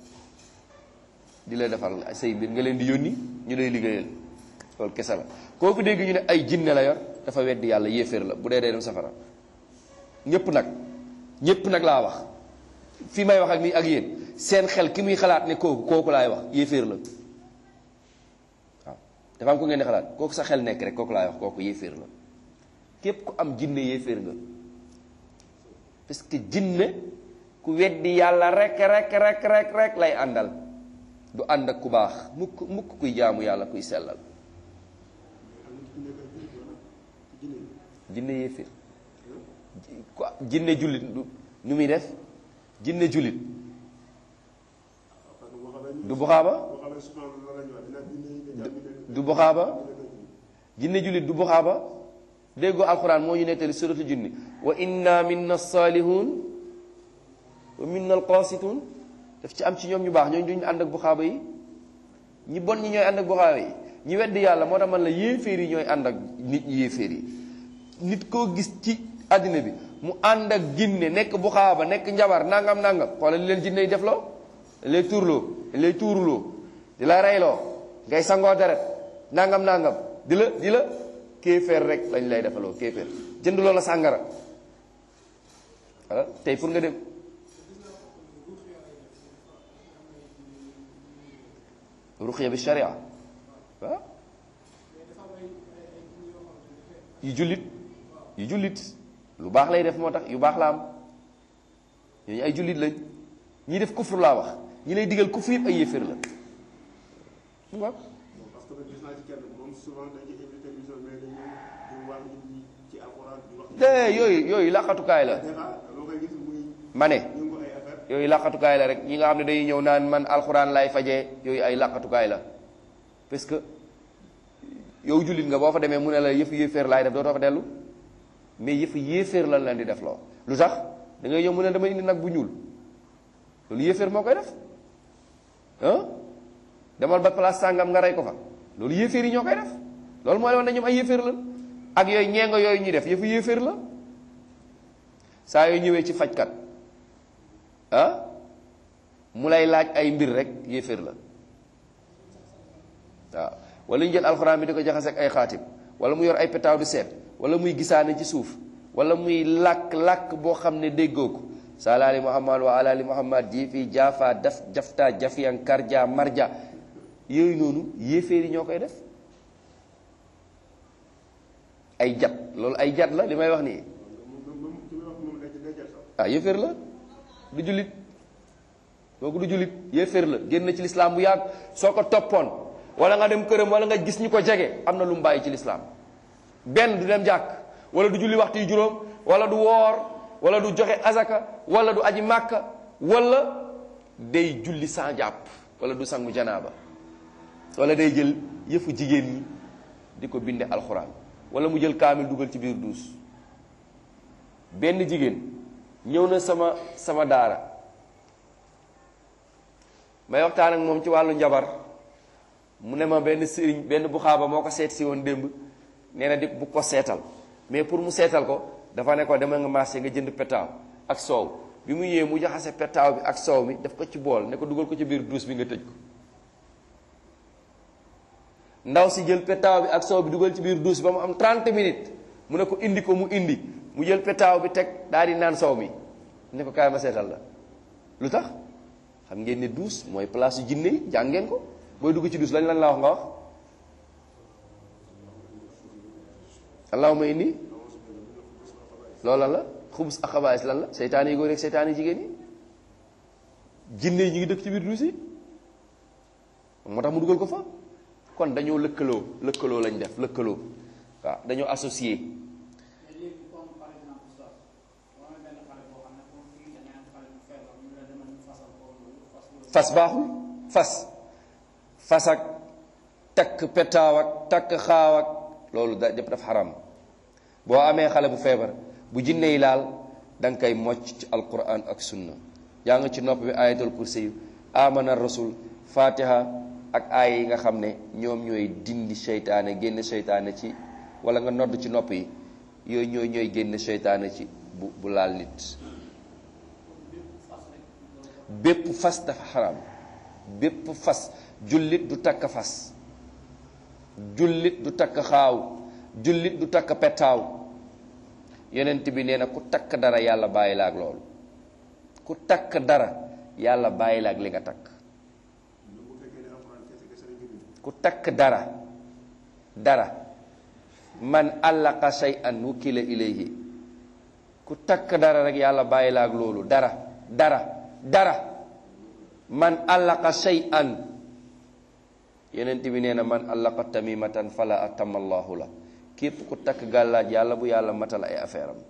di la defal say mbir nga leen di yónni ñu lay liggéeyal loolu kese la kooku dégg ñu ne ay jinne la yor dafa weddi yàlla yéeféer la bu dee dee dem safara ñépp nag ñépp nag laa wax fi may wax ak mi ak yéen seen xel ki muy xalaat ne kooku kooku laay wax yéeféer la waaw dafa am ko ngeen di xalaat kooku sa xel nekk rek kooku laay wax kooku yéeféer la képp ku am jinne yéeféer nga parce que jinne ku weddi yàlla rek rek rek rek rek lay àndal du ànd ak ku baax mukk mukk kuy jaamu yàlla kuy sellal jinne yéeféer jinne jullit nu muy def jinne jullit du buxaaba du buxaaba jinne jullit du buxaaba déggoo alquran moo ñu nettali suratu junni wa inna minna salihun wa minna alqasitun daf ci am ci ñoom ñu baax ñooñu duñu ànd ak buxaaba yi ñi bon ñi ñooy ànd ak buxaaba yi ñi weddi yàlla moo tax man la yéeféer yi ñooy ànd ak nit ñi yéeféer yi nit koo gis ci àddina bi mu ànd ak jinne nekk buxaaba nekk njabar nangam nangam xoolal li leen jinne yi def loo lay tuurloo lay tuurloo di la reyloo ngay sangoo deret nangam nangam di la di la kéeféer rek lañ lay defaloo kéeféer jënd loola sàngara wala tey pour nga dem ruqya bi sharia waaw yu jullit yu jullit lu baax lay def moo tax yu baax la am ñooñu ay jullit lañ ñi def kufru laa wax ñi lay digal kufru yëpp ay yéeféer la waaw parce que gis naa ci kenn moom souvent dañuy invité émission mais dañuy di wax nit ci alxuraan di wax. te yooyu yooyu laqatukaay la des fois loo koy gis muy ma ne yëngu ay affaire yooyu laqatukaay la rek ñi nga xam ne dañuy ñëw naan man alxuraan lay fajee yooyu ay laqatukaay la parce que yow jullit nga boo fa demee mu ne la yëfu yéeféer laay def dootoo fa dellu mais yëfu yéeféer lan leen di def loo lu tax da ngay ñëw mu ne dama indi nag bu ñuul loolu yéeféer moo koy def ah demal ba place sàngam nga rey ko fa loolu yéeféer yi ñoo koy def loolu mooy wane ne ñoom ay yéeféer la ak yooyu ñeengo yooyu ñuy def yëfu yéeféer la saa yoo ñëwee ci fajkat ah mu lay laaj ay mbir rek yéeféer la waaw wala ñu jël alxuraan bi di ko jaxase ak ay xaatim wala mu yor ay petaaw di seet wala muy gisaane ci suuf wala muy làkk-làkk boo xam ne déggoo ko salaali muhammad wa alaali muhammad ji fii jaafa daf jafta jafiyan karja marja yooyu noonu yéeféer yi ñoo koy def ay jat loolu ay jat la li may wax nii moom moom ci may wax moom day day jël sax. ah yéeféer la du jullit kooku du jullit yéeféer la génn na ci lislaam bu yàgg soo ko toppoon wala nga dem këram wala nga gis ñu ko jege am na lu mu bàyyi ci lislaam benn du dem jàkk wala du julli waxtu yu juróom wala du woor wala du joxe azaka wala du aji màkka wala day julli sans jàpp wala du sangu janaaba wala day jël yëfu jigéen ñi di ko binde alxuraan wala mu jël kaamil dugal ci biir duus benn jigéen ñëw na sama sama daara may waxtaan ak moom ci wàllu njabar mu ne ma benn sëriñ benn bu xaaba moo ko seet si woon démb nee na di bu ko seetal mais pour mu seetal ko dafa ne ko demal nga marché nga jënd petaaw ak soow bi mu ñëwee mu jaxase petaaw bi ak soow mi daf ko ci bool ne ko dugal ko ci biir duus bi nga tëj ko ndaw si jël petaaw bi ak soow bi dugal ci biir duus ba mu am 30 minutes mu ne ko indi ko mu indi mu jël petaaw bi teg daal di naan soow mi ne ko kaay ma seetal la lu tax xam ngeen ne duus mooy place yu jinne yi jàng ngeen ko booy dugg ci duus lañ lan la wax nga wax allahuma inni loola la xubus ak xabaais lan la seytaane yi góor ak seytaane yi jigéen yi jinne yi ñu ngi dëkk ci biir duus yi moo tax mu dugal ko fa kon dañoo lëkkaloo lëkkaloo lañ def lëkkaloo waaw dañoo associé mais léegi comme par exemple sax boo amee benn xale boo xam ne comme fii da ngay am xale bu feebar ñu la demal ñu fasal ko loolu fas loolu fas baaxul fas fas ak takk petaaw ak takk xaaw ak loolu da def daf xaram boo amee xale bu feebar bu jinne yi laal da nga koy mocc ci alquran ak sunna yaa nga ci nopp bi ayatul kursi yu amana rasul fatiha ak aaya yi nga xam ne ñoom ñooy dindi seytaane génn seytaane ci wala nga nodd ci nopp yi yooyu ñooy ñooy génn seytaane ci bu bu laal nit bépp fas dafa xaram bépp fas jullit du takk fas jullit du takk xaaw jullit du takk petaaw yonent bi nee na ku takk dara yàlla bàyyi la ak loolu ku takk dara yàlla bàyyi la ak li nga takk bu fekkee ne alxuraan kese kese la jëriñ ku takk dara dara man allaqa shay'an wukila ilayhi ku takk dara rek yàlla bàyyi la ak loolu dara dara dara man allaqa shay'an yonent bi nee na man allaqa tamimatan fala atama allahu la képp ku takk gàllaaj yàlla bu yàlla matal ay affaire am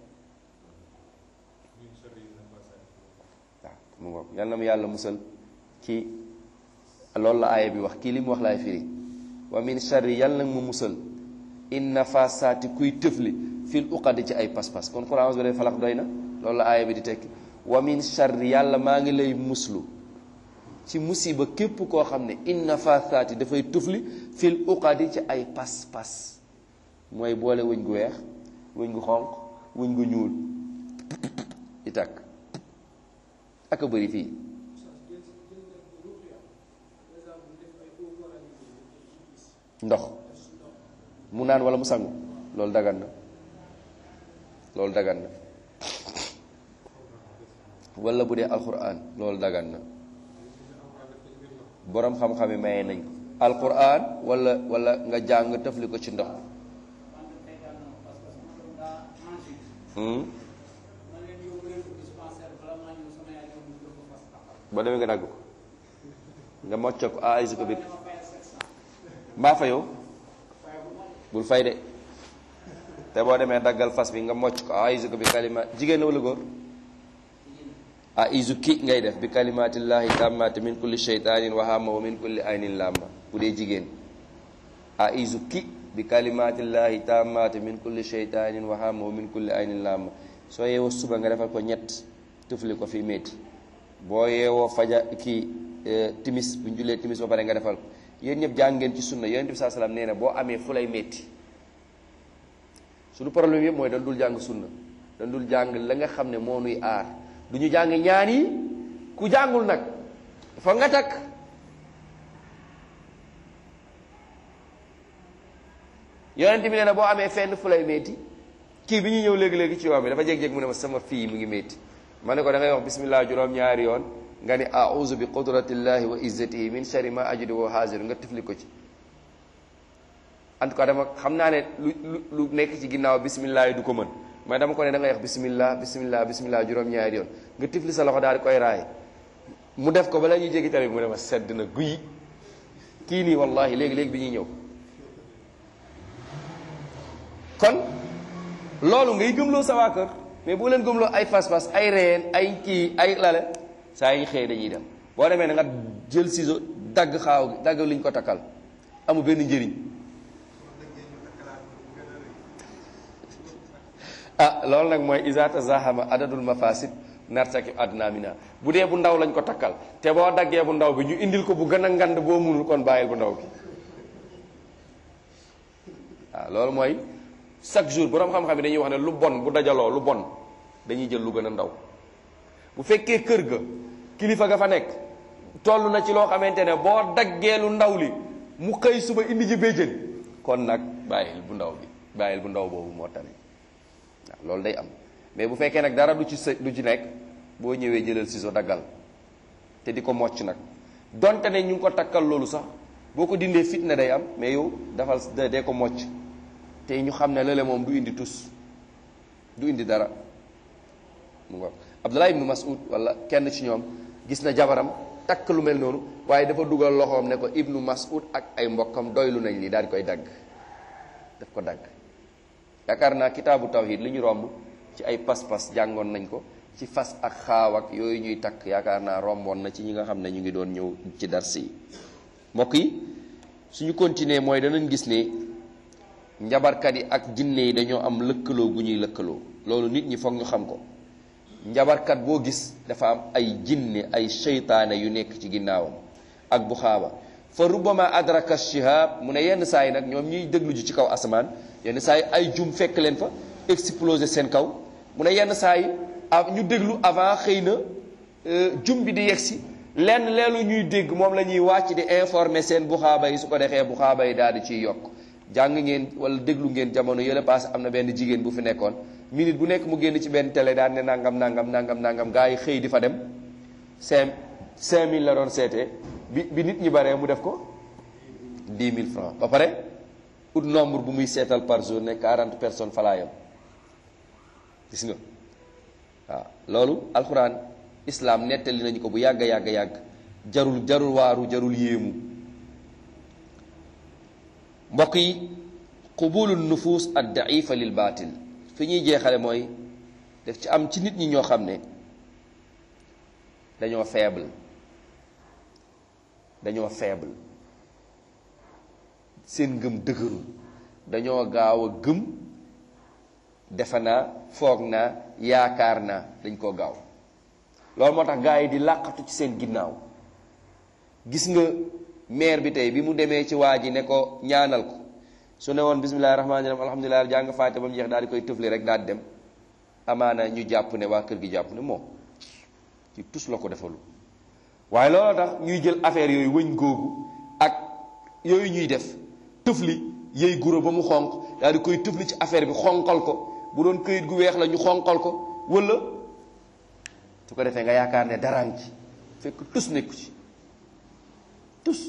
waaw mu ngoog yal na mu yàlla musal ci loolu la aaya bi wax kii li mu wax laay firi wa min sharri yàlla nag mu musal inna fasaati kuy tëfli fil uqadi ci ay pas-pas kon Qur'an bi dee falax doy na loolu la aaya bi di tekki wa min sharri yàlla maa ngi lay muslu ci musiba képp koo xam ne inna fasaati dafay tëfli fil uqadi ci ay pas-pas mooy boole wëñ gu weex wëñ gu xonq wëñ gu ñuul di takk ak a bëri fii ndox mu naan wala mu sangu loolu dagan na loolu dagan na wala bu dee alquran loolu dagan na boroom xam-xam yi maye nañ ko alquran wala wala nga jàng tëfli ko ci ndox wante tey daal na parce que sama doom daa mangé hmm? ma leen yóbbu leen ko dispensaire bala maa ñëw sama yaay ñëw mu jël ko fas taxaw boo demee nga dagg ko nga mocc ko aayisi ko bi dama fayal sept cent mbaa fa yow fay bu ma bul fay de te boo demee daggal fas bi nga mocc ko aayisi ko bi kalima jigéen la wala góor a isu ki ngay def bi kalimatillahi tammati min kulli sheytanin wa hamma wa min kulli aynin lamma bu dee jigéen a isu ki bi kalimatillahi tammati min kulli sheytanin wa hamma wa min kulli aynin lamma soo yeewoo suba nga defal ko ñett tufli ko fii métti boo yeewoo faja kii eh, timis bu ñu jullee timis ba pare nga defal ko yéen ñëpp jàng ngeen ci sunna yonent bi saa salaam nee na boo amee fu lay métti suñu problème yëpp mooy dañ dul jàng sunna dañ dul jàng la nga xam ne moo nuy aar du ñu jàng ñaan yi ku jàngul nag fa nga takk yonent bi nee na boo amee fenn fu lay métti kii bi ñuy ñëw léegi-léegi ci yoon bi dafa jeg-jeg mu ne ma sama fii mu ngi métti ma ne ko da ngay wax bismillah juróom-ñaari yoon nga ni auzu bi qudratillahi wa izzatihi min sharri ma ajidu wa haziru nga tifli ko ci en tout cas dama xam naa ne lu lu lu nekk ci ginnaaw bismillah yi du ko mën mais dama ko ne da ngay wax bismillah bismillah bismillah juróom-ñaari yoon nga tifli sa loxo daal di koy raay mu def ko bala ñuy jéggi tamit mu ne ma sedd na guy kii nii wallahi léegi-léegi bi ñuy ñëw kon loolu ngay gëmloo sa waa kër mais boo leen gëmloo ay fas-fas ay reen ay kii ay lale saa yi xëy dañuy dem boo demee na nga jël ciseau dagg xaaw gi dagg liñ ko takkal amul benn njëriñ ah loolu nag mooy isa tazahama adadul mafasid nartakib adna mina bu dee bu ndaw lañ ko takkal te boo daggee bu ndaw bi ñu indil ko bu gën a ngand boo munul kon bàyyil bu ndaw bi waaw loolu mooy chaque jour borom xam-xam yi dañuy wax ne lu bon bu dajaloo lu bon dañuy jël lu gën a ndaw bu fekkee kër ga kilifa ga fa nekk toll na ci loo xamante ne boo daggee lu ndaw li mu xëy suba indi ji béjjën kon nag bàyyil bu ndaw bi bàyyil bu ndaw boobu moo tane waaw loolu day am mais bu fekkee nag dara du ci së du ci nekk boo ñëwee jëlal ciseau daggal te di ko mocc nag donte ne ñu ngi ko takkal loolu sax boo ko dindee fitna day am mais yow dafal dee ko mocc te ñu xam ne lële moom du indi tus du indi dara mu ngoog Abdullah ibnu Mas'ud wala kenn ci ñoom gis na jabaram takk lu mel noonu waaye dafa dugal loxoom ne ko ibnu Mas'ud ak ay mbokkam doylu nañ li daal di koy dagg daf ko dagg yaakaar naa kitaabu tawhid li ñu romb ci ay pas-pas jàngoon nañ ko ci fas ak xaaw ak yooyu ñuy takk yaakaar naa romboon na ci ñi nga xam ne ñu ngi doon ñëw ci dars yi mbokk yi suñu continuer mooy danañ gis ne njabarkat yi ak jinne yi dañoo am lëkkaloo gu ñuy lëkkaloo loolu nit ñi foog ñu xam ko njabarkat boo gis dafa am ay jinne ay seytaane yu nekk ci ginnaawam ak bu xaaba fa rubbama adraka shihab mu ne yenn saa yi nag ñoom ñuy déglu ji ci kaw asamaan yenn saa yi ay jum fekk leen fa exploser seen kaw mu ne yenn saa yi ñu déglu avant xëy na jum bi di yegsi lenn leelu ñuy dégg moom la ñuy wàcc di informer seen bu xaaba yi su ko defee bu xaaba yi daal di ciy yokk jàng ngeen wala déglu ngeen jamono yële paase am na benn jigéen bu fi nekkoon minute bu nekk mu génn ci benn télé daan ne nangam nangam nangam nangam gaa yi xëy di fa dem cinq cinq mille la doon seetee bi bi nit ñi baree mu def ko dix mille francs ba pare ut nombre bu muy seetal par jour ne quarante personnes falaayam gis nga waaw loolu alxuraan islam nettali nañu ko bu yàgg yàgg yàgg jarul jarul waaru jarul yéemu mbokk yi qubulu nufus ad daifa lil baatil fi ñuy jeexale mooy def ci am ci nit ñi ñoo xam ne dañoo faible dañoo faible seen ngëm dëgërul dañoo gaaw a gëm defe naa foog naa yaakaar naa dañ koo gaaw loolu moo tax gaa yi di làqatu ci seen ginnaaw gis nga maire bi tey bi mu demee ci waa ji ne ko ñaanal ko su ne woon bismillahi rahmaani rahim alhamdulilah jàng faate ba mu jeex daal di koy tëfli rek daal di dem amaana ñu jàpp ne waa kër gi jàpp ne moom ci tus la ko defalu waaye looloo tax ñuy jël affaire yooyu wëñ googu ak yooyu ñuy def tëfli yëy guro ba mu xonq daal di koy tëfli ci affaire bi xonqal ko bu doon këyit gu weex la ñu xonqal ko wala su ko defee nga yaakaar ne daraan ci fekk tus nekku ci tus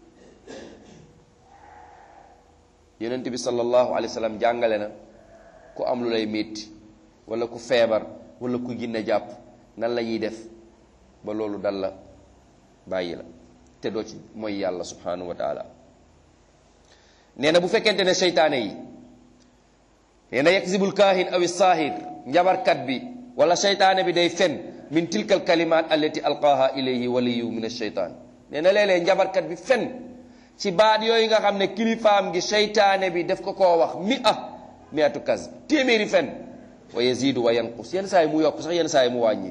yonent bi sallallahu alayhi wa sallam jàngale na ku am lu lay métti wala ku feebar wala ku ginne jàpp nan la ñuy def ba loolu dal la bàyyi la te doo ci mooy yàlla subhanahu wa taala nee na bu fekkente ne seytaane yi nee na yaksibul kaahin awi saahir njabarkat bi wala seytaane bi day fen min tilkal kalimat allati alqaaha ilayhi waliyu min alcheytaan nee na léeg-léeg njabarkat bi fen ci baat yooyu nga xam ne kilifaam gi seytaane bi daf ko koo wax mi a miatu kas téeméeri fen wa yazidu wa yanqus yenn saa yi mu yokk sax yenn saa yi mu wàññi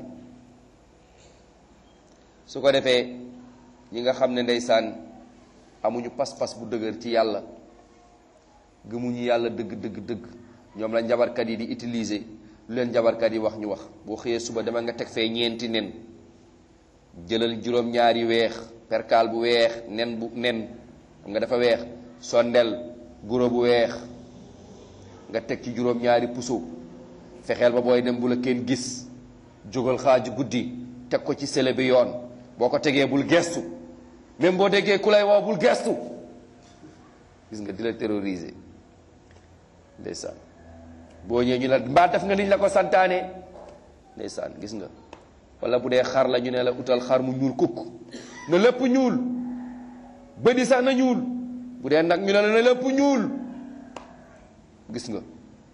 su ko defee ñi nga xam ne ndeysaan amuñu pas-pas bu dëgër ci yàlla gëmuñu yàlla dëgg dëgg dëgg ñoom la njabarkat yi di utiliser lu leen njabarkat yi wax ñu wax boo xëyee suba dama nga teg fee ñeenti nen jëlal juróom-ñaari weex perkaal bu weex nen bu nen xam nga dafa weex sondel guro bu weex nga teg ci juróom-ñaari puso fexeel ba booy dem bu la kenn gis jógal xaaju guddi teg ko ci sele bi yoon boo ko tegee bul gestu même boo déggee ku lay woo bul gestu gis nga di la terroriser ndeysaan boo ñëwee ñu la mbaa def nga liñ la ko santaane ndeysaan gis nga wala bu dee xar la ñu ne la utal xar mu ñuul kukk na lépp ñuul bëdi sax na ñuul bu dee nag ñu ne la na lépp ñuul gis nga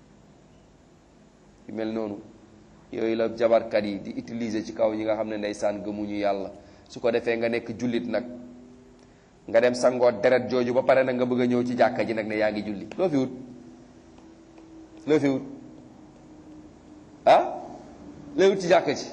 yu mel noonu yooyu la jabarkat yi di utiliser ci kaw ñi nga xam ne ndeysaan gëmuñu yàlla su ko defee nga nekk jullit nag nga dem sangoo deret jooju ba pare nag nga bëgg a ñëw ci jàkka ji nag ne yaa ngi julli loo fi wut loo fi wut ah looy wut ci jàkka ji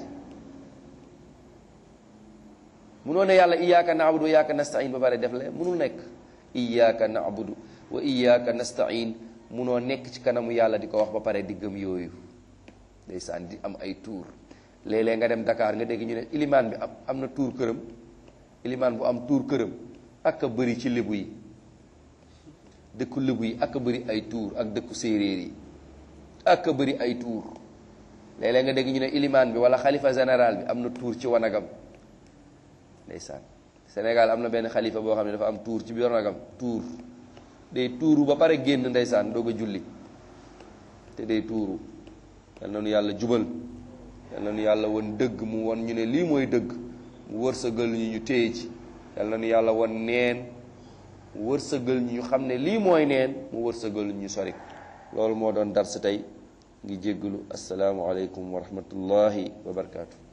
munoo ne yàlla iyyaka na'budu wa iyyaka nasta'in ba pare def la munul nekk iyyaka na'budu wa iyyaka nasta'in munoo nekk ci kanamu yàlla di ko wax ba pare di gëm yooyu ndeysaan di am ay tuur léeg-léeg nga dem Dakar nga dégg ñu ne ilimaan bi am am na tuur këram ilimaan bu am tuur këram ak a bëri ci lébu yi dëkku lébu yi ak a bëri ay tuur ak dëkku séeréer yi ak a bëri ay tuur léeg-léeg nga dégg ñu ne ilimaan bi wala xalifa général bi am na tuur ci wanagam ndeysaan Sénégal am na benn xalifa boo xam ne dafa am tuur ci biir wanagam tuur day tuuru ba pare génn ndeysaan doog a julli te day tuuru yal na nu yàlla jubal yal na nu yàlla won dëgg mu won ñu ne lii mooy dëgg mu wërsëgal ñu ñu téye ci yal na nu yàlla won neen mu wërsëgal ñu xam ne lii mooy neen mu wërsëgal ñu sori loolu moo doon dar sa tey ngi jéggalu asalaamualeykum wa rahmatullahi wa barakaatu.